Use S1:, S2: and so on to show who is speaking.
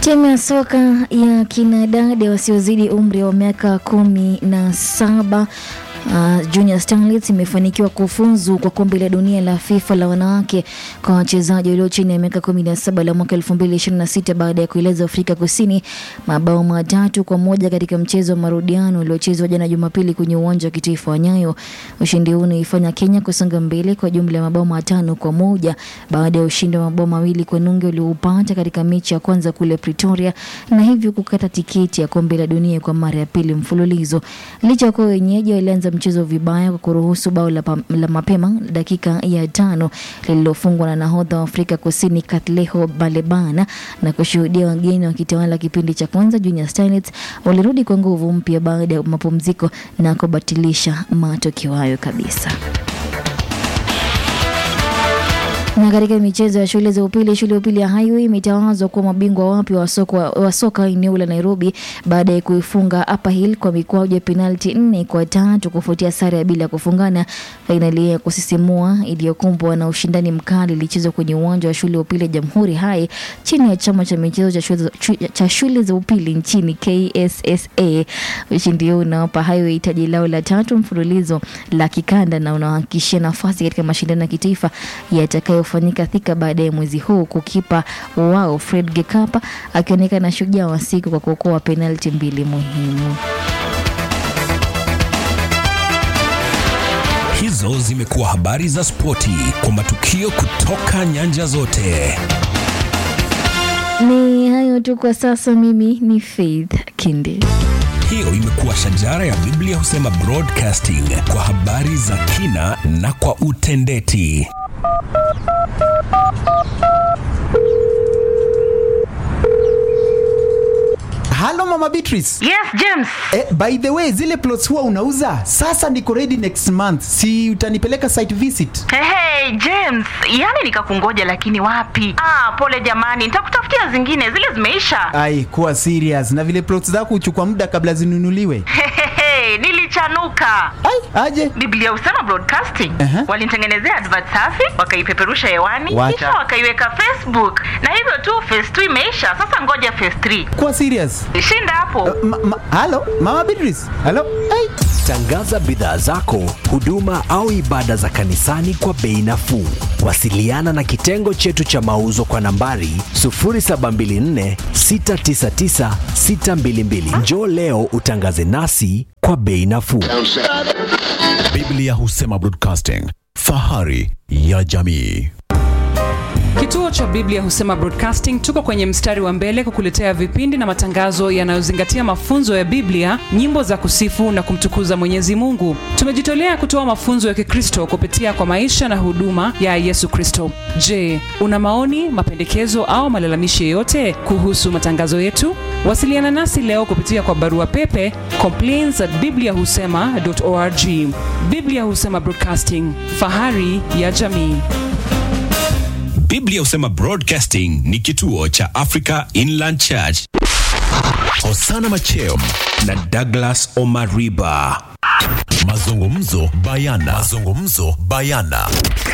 S1: Timu ya soka ya kinadada wasiozidi umri wa miaka kumi na saba Uh, Junior Starlets imefanikiwa kufuzu kwa kombe la dunia la FIFA la wanawake kwa wachezaji walio chini ya miaka 17 la mwaka 2026 baada ya kueleza Afrika Kusini mabao matatu kwa moja katika mchezo wa marudiano uliochezwa jana Jumapili kwenye uwanja wa kitaifa wa Nyayo. Ushindi huu unaifanya Kenya kusonga mbele kwa jumla ya mabao matano kwa moja baada ya ushindi wa mabao mawili kwa nunge ulioupata katika mechi ya kwanza kule Pretoria na hivyo kukata tiketi ya kombe la dunia kwa mara ya pili mfululizo. Licha ya kuwa wenyeji walianza mchezo vibaya kwa kuruhusu bao la, la mapema dakika ya tano lililofungwa na nahodha wa Afrika Kusini Katleho Balebana na kushuhudia wageni wakitawala kipindi cha kwanza. Junior Starlets walirudi kwa nguvu mpya baada ya mapumziko na kubatilisha matokeo hayo kabisa. Na katika michezo ya shule za upili, shule ya upili ya Highway imetawazwa kuwa mabingwa wapya wa soka wa soka eneo la Nairobi baada ya kuifunga Upper Hill kwa mikwaju ya penalti nne kwa tatu kufuatia sare ya bila kufungana. Fainali ya kusisimua iliyokumbwa na ushindani mkali ilichezwa kwenye uwanja wa shule ya upili ya Jamhuri High chini ya chama cha michezo cha shule, cha shule za upili nchini KSSA. Ushindi huu unawapa Highway taji lao la tatu mfululizo la kikanda na unawahakikishia nafasi katika mashindano ya kitaifa yatakayo fanyika Thika baadaye mwezi huu, kukipa wao Fred Gekapa akionekana shujaa wa siku kwa kuokoa penalti mbili muhimu.
S2: Hizo zimekuwa habari za spoti kwa matukio kutoka nyanja zote.
S1: Ni hayo tu kwa sasa. Mimi ni Faith Kindi.
S2: Hiyo imekuwa shajara ya Biblia husema broadcasting kwa habari za kina na kwa utendeti.
S3: Halo Mama Beatrice.
S4: Yes, James.
S3: Eh, by the way, zile plots huwa unauza? Sasa niko ready next month. Si utanipeleka site visit?
S4: Hey, hey, James, yani nikakungoja lakini wapi? Ah, pole jamani, nitakutafutia zingine, zile zimeisha.
S3: Ai, kuwa serious. Na vile plots zako huchukua muda kabla zinunuliwe.
S4: Hehehe, nilichanuka.
S3: Ai, aje.
S4: Biblia husema broadcasting.
S3: Aha.
S4: Walinitengenezea advert safi, wakaipeperusha hewani,
S3: Wacha.
S4: kisha wakaiweka Facebook. Na hivyo tu phase 2 imeisha. Sasa ngoja phase 3.
S3: Kuwa serious.
S4: Shinda hapo.
S3: Ma, ma, halo Mama Beatrice. Halo. Ai.
S5: Tangaza bidhaa zako, huduma au ibada za kanisani kwa bei nafuu. Wasiliana na kitengo chetu cha mauzo kwa nambari 0724 699 622. Njoo leo utangaze nasi kwa bei nafuu.
S6: Biblia husema broadcasting, fahari ya jamii.
S7: Kituo cha Biblia husema Broadcasting tuko kwenye mstari wa mbele kukuletea vipindi na matangazo yanayozingatia mafunzo ya Biblia, nyimbo za kusifu na kumtukuza Mwenyezi Mungu. Tumejitolea kutoa mafunzo ya Kikristo kupitia kwa maisha na huduma ya Yesu Kristo. Je, una maoni, mapendekezo au malalamishi yoyote kuhusu matangazo yetu? Wasiliana nasi leo kupitia kwa barua pepe complaints at bibliahusema.org. Biblia husema Broadcasting, fahari ya jamii.
S2: Biblia husema broadcasting ni kituo cha Africa Inland Church.
S6: Hosana Machem
S2: na Douglas Omariba.
S6: mazungumzo bayana mazungumzo bayana